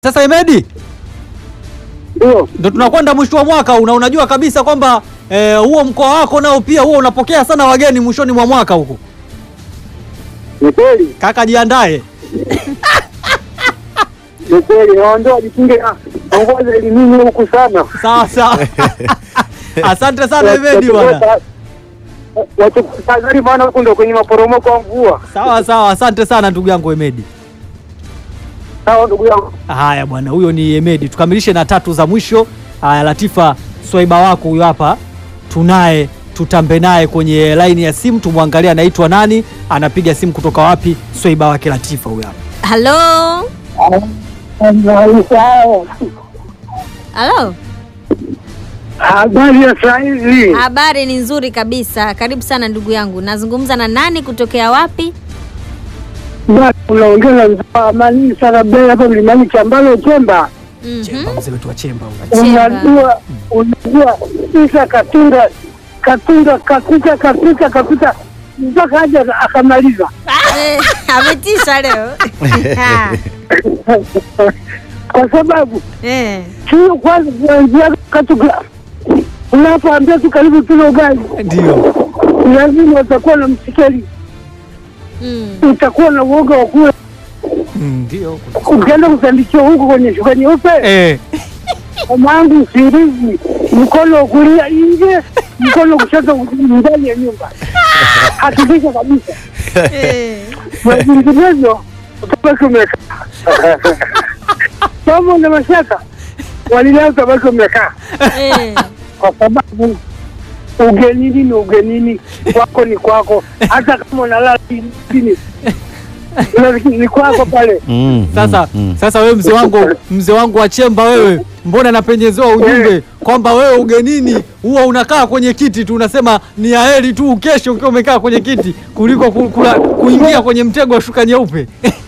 Sasa Emedi, Ndio. ndo tunakwenda mwisho wa mwaka una unajua kabisa kwamba eh, huo mkoa wako nao pia huo unapokea sana wageni mwishoni mwa mwaka huko. Ni kweli. Kaka jiandae. Ni kweli. Naondoa jikinge na ongoza elimini huku sana. Sawa sawa. Asante sana Emedi bwana. Wachukutazari maana huku ndo kwenye maporomoko ya mvua. Sawa sawa, asante sana ndugu yangu Emedi. Sawa ndugu yangu. Haya bwana, huyo ni Emedi. Tukamilishe na tatu za mwisho. Haya, Latifa swaiba wako huyo hapa, tunaye tutambe naye kwenye laini ya simu, tumwangalie anaitwa nani, anapiga simu kutoka wapi. Swaiba wake Latifa huyo hapa. Halo, halo, Habari ya saa hizi. habari ni nzuri kabisa. Karibu sana ndugu yangu. Nazungumza na nani, kutokea wapi? Basi unaongeza mzaa amani sana mbele hapa mlimani Chambalo Chemba. Mhm. Chemba, mzee wetu wa Chemba huyo. Chemba. Unajua unajua Isa Katunga Katunga kapita kapita kapita mpaka haja akamaliza. Eh, Ametisha leo. Kwa sababu Eh, sio kwanza kuanzia katuka unapoambia tu karibu tule ugali Ndio. lazima utakuwa na msikeli, mm. utakuwa na uoga wa kula. Mm, Ndio. Ukienda kusandikiwa huko kwenye shuka nyeupe, Eh, mamangu usingizi, mkono wa kulia nje, mkono wa kushoto ndani ya nyumba, hakikisha kabisa, Eh, na vinginevyo utabaki umekaa kama una mashaka walilao, utabaki umekaa eh. kwa sababu ugenini ni ugenini, kwako ni kwako, hata kama unalala chini Unasikia ni kwako pale. Mm, sasa mm, mm. sasa wewe mzee wangu mzee wangu wa Chemba wewe, mbona napenyezewa ujumbe kwamba wewe ugenini huwa unakaa kwenye kiti tu, unasema ni aheri tu ukeshe ukiwa umekaa kwenye kiti kuliko ku, kula, kuingia kwenye mtego wa shuka nyeupe.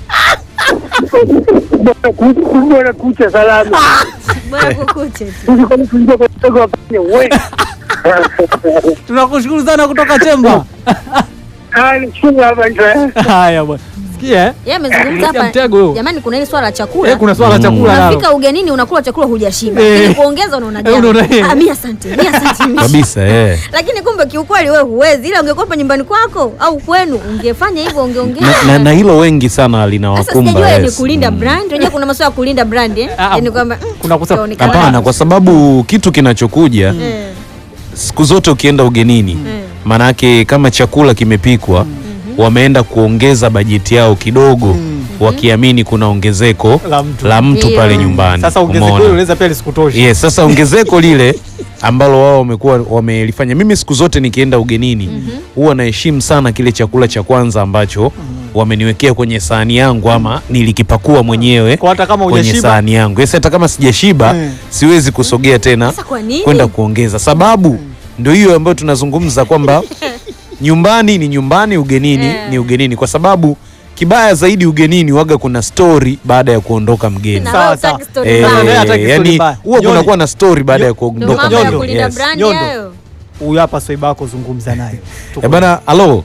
Bora ku- bora kucha salama Bora kukuche tu. kuliko kuingia kwenye mtego wa panya we. Tunakushukuru sana kutoka Chemba. Ah, ni chungu hapa nje. Haya bwana, sikia eh? Yeye amezungumza Sikia hapa. mtego huo. Jamani, kuna ile swala la chakula. Eh, kuna swala la chakula nalo. Unafika ugenini unakula chakula hujashiba. Eh. Lakini kuongeza unaona Eh, unaona, eh. jambo. Ah, mimi asante. Mimi asante. mimi. kabisa eh. Lakini kumbe kiukweli wewe huwezi. Ila ungekopa nyumbani kwako au kwenu ungefanya hivyo ungeongeza. na, na, na hilo wengi sana Sasa linawakumba sijajua ni yes. kulinda Mm. brand. Unajua kuna masuala ya kulinda brand eh? Ah, Yaani kwamba mm, kuna kusa- utaonekana- Hapana, kwa sababu kitu kinachokuja Eh, siku zote ukienda ugenini, eh. maanake kama chakula kimepikwa wameenda kuongeza bajeti yao kidogo wakiamini kuna ongezeko La mtu. la mtu Ndio. pale nyumbani. Sasa ongezeko Umeona? hilo unaweza pia lisikutoshe. Yes, sasa ongezeko lile ambalo wao wamekuwa wamelifanya, mimi siku zote nikienda ugenini huwa naheshimu sana kile chakula cha kwanza ambacho wameniwekea kwenye sahani yangu ama nilikipakua mwenyewe Kwa hata kama kwenye hujashiba. sahani yangu. Yes, hata kama sijashiba Mm. siwezi kusogea tena Sasa kwa nini? kwenda kuongeza, sababu ndio hiyo ambayo tunazungumza kwamba nyumbani ni nyumbani, ugenini Eh. ni ugenini, kwa sababu kibaya zaidi ugenini waga kuna story baada ya kuondoka mgeni. Na Sawa, wewe sawa. hutaki story Eh, Sasa mbaya. ndio hataki story yani mbaya. huwa Nyoni. kunakuwa na story baada ya Ndio kuondoka mambo ya Nyondo. kulinda Yes. brand Nyondo. hayo. Huyu hapa swaiba wako, zungumza naye. Tuko- Eh, bana, halo,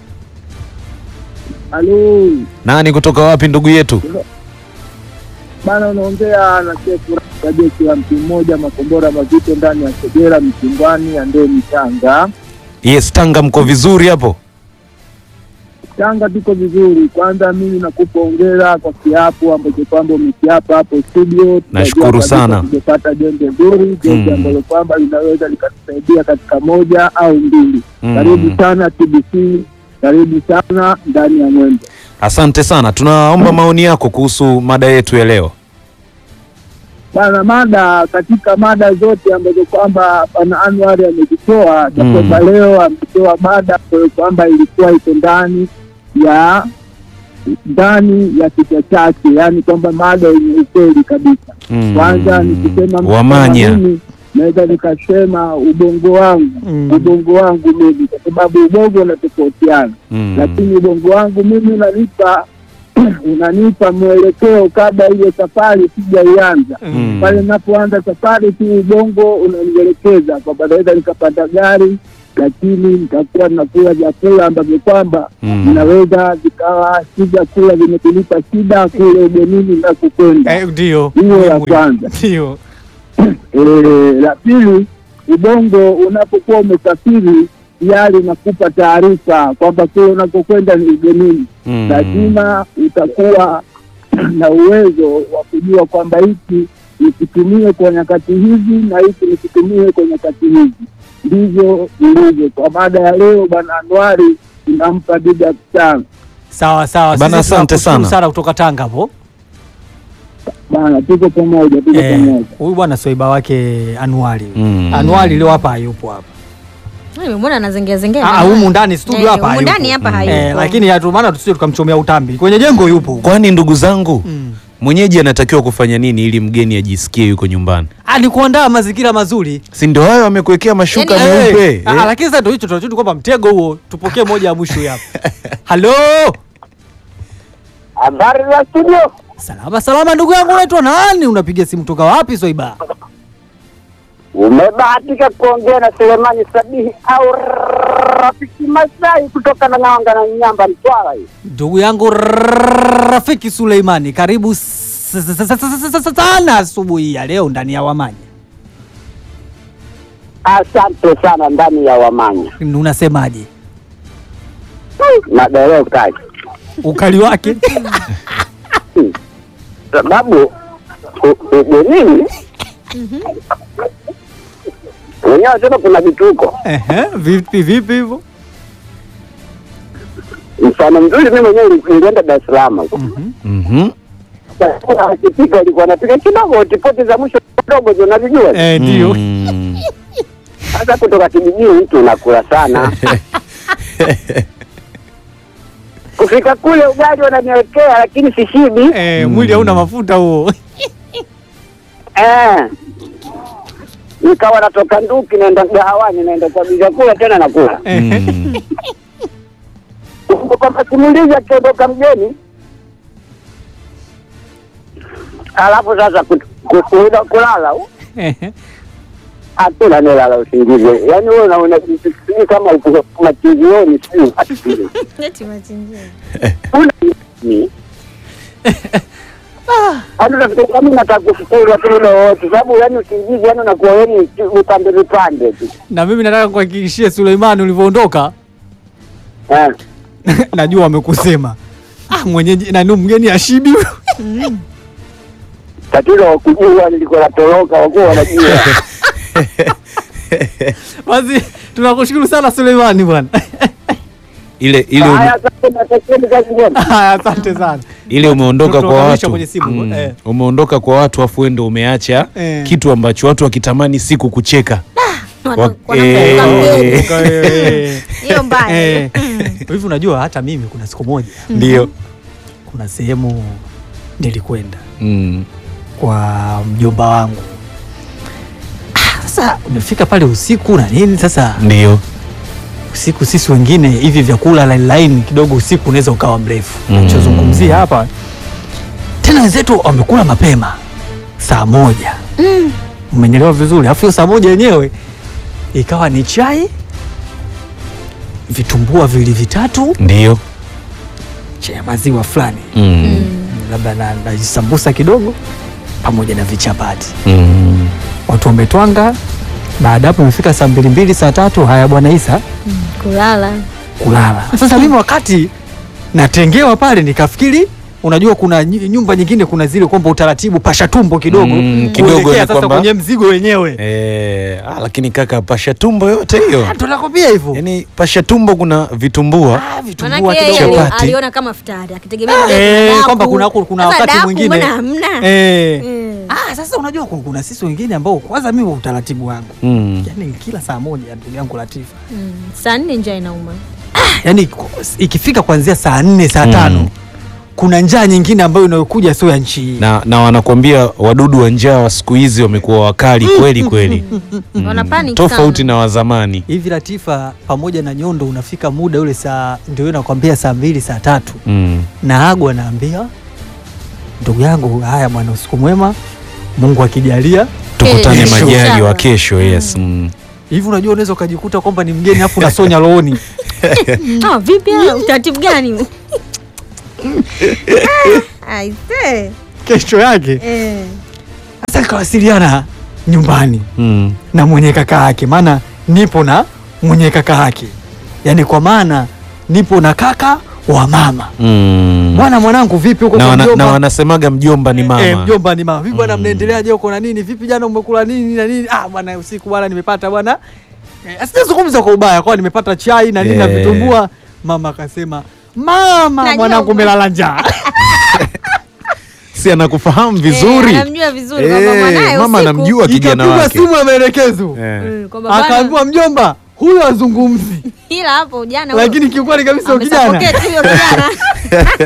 Halo, nani kutoka wapi ndugu yetu? bana, unaongea na Shefu bajeti ya mtu mmoja, makombora mazito ndani ya Kagera, Mchingwani, Andeni, Tanga. Yes, Tanga mko vizuri hapo? Tanga tuko vizuri. Kwanza mimi nakupa hongera kwa kiapo ambacho kwamba umekiapa hapo studio. Nashukuru Tunajua sana. kabisa Tungepata jembe zuri, jembe Mm. ambalo kwamba linaweza likatusaidia katika moja au mbili. Mm. Karibu sana TBC, karibu sana ndani ya mwendo. Asante sana, tunaomba maoni yako kuhusu mada yetu ya leo. Bana, mada katika mada zote ambazo kwamba Bwana Anwar amezitoa Mm. kwamba leo ametoa mada ambayo kwamba ilikuwa iko ndani ya ndani ya kichwa chake, yaani kwamba mada yenye ukweli kabisa. Mm. Kwanza nikisema mtu Wamanya. kama mimi, naweza nikasema ubongo wangu Mm. ubongo wangu mimi, kwa sababu ubongo unatofautiana Mm. lakini ubongo wangu mimi unanipa unanipa mwelekeo kabla ile safari sijaianza Mm. pale ninapoanza safari tu ubongo unanielekeza kwamba naweza nikapanda gari lakini nitakuwa nakula vyakula ambavyo kwamba Mm. vinaweza vikawa si vyakula vimetulipa shida kule ugenini na kukwenda. Eh, ndio Hiyo ya Muhimu. kwanza. ndio Eh, la pili, ubongo unapokuwa umesafiri tayari unakupa taarifa kwamba kule unakokwenda ni ugenini Mm. lazima utakuwa na uwezo wa kujua kwamba hiki nikitumie kwa nyakati hizi na hiki nikitumie kwa nyakati hizi. Ndivyo ilivyo. Kwa mada ya leo, Bwana Anwari inampa big up sana sawa sawa Bana, Sisi asante tunakushukuru sana. sana kutoka Tanga hapo bana, tuko pamoja, tuko Eh, pamoja. huyu bwana swaiba wake Anuari Mm. Anuari leo hapa hayupo hapa Nimemwona anazengea zengea. Ah, humu ndani studio Eh, hapa humu hayupo. ndani hapa Mm. hayupo. eh, lakini hatu maana tusije tukamchomea utambi kwenye jengo yupo Kwani ndugu zangu Mm. mwenyeji anatakiwa kufanya nini ili mgeni ajisikie yuko nyumbani? Ah, ni kuandaa mazingira mazuri Si ndio hayo amekuwekea mashuka Yaani, meupe Eh, ah, eh? lakini sasa ndio hicho tunachotu kwamba mtego huo tupokee moja ya mwisho hii hapa halo Habari za studio, salama salama ndugu yangu unaitwa nani unapiga simu toka wapi swaiba umebahatika kuongea na Selemani Sabihi au rafiki Masai kutoka na Ng'anga na Nyamba Mtwara hii. ndugu yangu rafiki Suleimani karibu s- s- s- s- s- s- sana asubuhi ya leo ndani ya Wamanya Asante sana ndani ya Wamanya unasemaje madereka ukali wake sababu u- ugenini wenyewe tena kuna vituko. Ehe, vipi vipi hivyo Mfano mzuri, mimi mwenyewe nili- nilienda Dar es Salaam huko. Mhm. Chakula akipika alikuwa anapika kidogo, tipoti za mwisho kidogo, ndio unavijua. Eh, ndio Mm. Sasa kutoka kijijini mtu unakula sana kufika kule ugali wananiwekea, lakini sishibi Eh, mwili hauna mafuta huo eh. Nikawa natoka nduki naenda gahawani naenda kwa chakula tena nakula Mm. kwamba simulizi akiondoka mgeni, alafu sasa ku- ku- kuenda kulala u- Ehe. hatuna nilala usingizi, yaani wewe unaona sijui kama uko machizioni sijui ati- Eti machinjio. una ni hata nafikiri kama nataka kufikiri watu ule wote, sababu yani usingizi yani unakuwa yani vipande vipande tu na mimi nataka kuhakikishia Suleimani ulivyoondoka eh. najua wamekusema ah, mwenyeji nani mgeni ashibi huyo Tatizo wakujua nilikuwa natoroka, wakuwa wanajua basi tunakushukuru sana Suleimani bwana ile ile ume- haya. Sasa natakieni kazi njema. Haya, asante sana ile umeondoka kwa Tunaunganisha watu kwenye simu, Mm. eh. umeondoka kwa watu afu wewe ndio umeacha Eh. kitu ambacho watu wakitamani siku kucheka Wana- Wa- wanakumbuka eh. mgeni. Eh, Hiyo mbaya. eh. hivi unajua hata mimi kuna siku moja ndio kuna sehemu nilikwenda Mm. kwa mjomba wangu Ah, sasa umefika pale usiku na nini sasa ndio usiku sisi wengine hivi vyakula line line kidogo usiku unaweza ukawa mrefu Mm. nachozungumzia hapa tena wenzetu wamekula mapema saa moja umenielewa vizuri alafu hiyo saa moja yenyewe ikawa ni chai vitumbua viwili vitatu ndio cha ya maziwa fulani Mm. labda na, na sambusa kidogo pamoja na vichapati Mm. watu wametwanga baada hapo imefika saa mbili mbili saa tatu haya bwana isa Kulala. kulala sasa mimi wakati natengewa pale nikafikiri unajua kuna ny- nyumba nyingine kuna zile kwamba utaratibu pasha tumbo kidogo Mm, kidogo kuelekea ni sasa kwamba- kwenye mzigo wenyewe Eh, ah, lakini kaka pasha tumbo yote hiyo Ah, tunakwambia hivyo yaani pasha tumbo kuna vitumbua Ah, vitumbua Manake yeye kidogo. ali- Chapati. aliona kama futari akitegemea labda Eh, kuna kwamba daku. kuna, kuna Sasa wakati daku mwingine mbona hamna? eh. Mm. Ah, sasa unajua kuna, kuna sisi wengine ambao kwanza mimi wa utaratibu wangu Mm. yani kila saa moja ndugu yangu Latifa Mm. Saa nne njaa inauma. yani ikifika kuanzia saa nne saa Mm. tano kuna njaa nyingine ambayo inayokuja sio ya nchi hii na, na wanakuambia wadudu wa njaa wa siku hizi wamekuwa wakali kweli kweli Mm. Wana panic tofauti sana. na wazamani hivi Latifa pamoja na nyondo unafika muda ule saa ndio nakwambia saa mbili saa tatu mm. na Agu anaambia ndugu yangu, haya bwana, usiku mwema, Mungu akijalia. tukutane Kesho. majali wa Inshallah. kesho yes mm. hivi unajua unaweza ukajikuta kwamba ni mgeni afu unasonya looni Ah, vipi ah, utaratibu gani? Ah, aise. kesho yake Eh. sasa nikawasiliana nyumbani Mm. na mwenye kaka yake maana nipo na mwenye kaka yake yaani kwa maana nipo na kaka wa mama Mm. bwana mwanangu vipi huko na, kwa wana, mjomba? na wanasemaga mjomba ni mama Eh, mjomba ni mama. Vipi bwana Mm. mnaendeleaje huko na nini? Vipi jana umekula nini na nini? Ah bwana usiku bwana nimepata bwana. Eh, asijazungumza kwa ubaya kwa nimepata chai na nini na Eh. vitumbua. Mama akasema, "Mama, Najua mwanangu uko- umelala njaa." si anakufahamu vizuri Eh, anamjua vizuri kwamba Eh, mwanaye mama usiku- anamjua kijana Ikapigwa wake simu ya maelekezo. Eh. Mm, kwamba bana, Akaambiwa mjomba, huyo azungumzi. ila hapo jana Lakini kiukweli kabisa huyo kijana amesapoketi huyo kijana